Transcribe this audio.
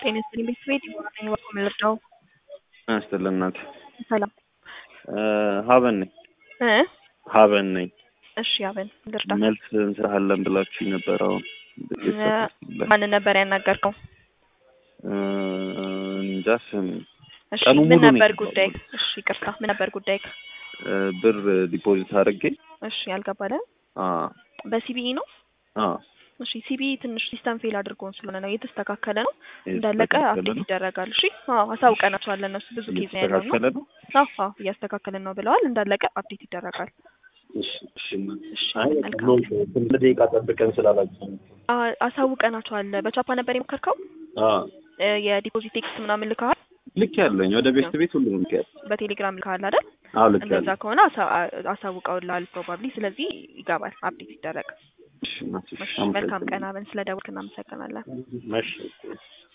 ጤና ይስጥልኝ ቤት ነኝ በኩል ልርዳው ያስጥልን እናት ሰላም ሀበን ነኝ እ ሀበን ነኝ እሺ አበን ልርዳ መልስ እንስራለን ብላችሁ ነበር አሁን ማንን ነበር ያናገርከው እንጃ ስም እሺ ቀኑ ምን ሙሉ ነው ነበር የተባለው። ጉዳይ እሺ ይቅርታ ምን ነበር ጉዳይ ብር ዲፖዚት አድርጌ እሺ ያልገባለ አ በሲቢኢ ነው አ እሺ ሲቢኢ ትንሽ ሲስተም ፌል አድርጎን ስለሆነ ነው እየተስተካከለ ነው እንዳለቀ የተስተካከለ አፕዴት ነው? ይደረጋል እሺ አዎ አሳውቀናቸዋል እነሱ ብዙ ጊዜ ያለው ነው እየተስተካከለ ነው አዎ አዎ እያስተካከልን ነው ብለዋል እንዳለቀ አፕዴት ይደረጋል እሺ እሺ እናት። እሺ አይ መልካም ስንት ደቂቃ ጠብቀን ስላላችሁ አ- አሳውቀናቸዋል በቻፓ ነበር የሞከርከው አ እ የዲፖዚት ቴክስት ምናምን ልከሃል ልክ ያለኝ ወደ ቤት ቤት ሁሉ ልክ ያለ በቴሌግራም ልከሃል አይደል አዎ ልክ እንደዛ ያለ ከሆነ አሳ- አ- አሳውቀውልሃል ፕሮባብሊ ስለዚህ ይገባል አፕዴት ይደረግ እሺ እናት፣ እሺ እሺ መልካም ቀን አበን ስለ ደወልክ እናመሰግናለን እሺ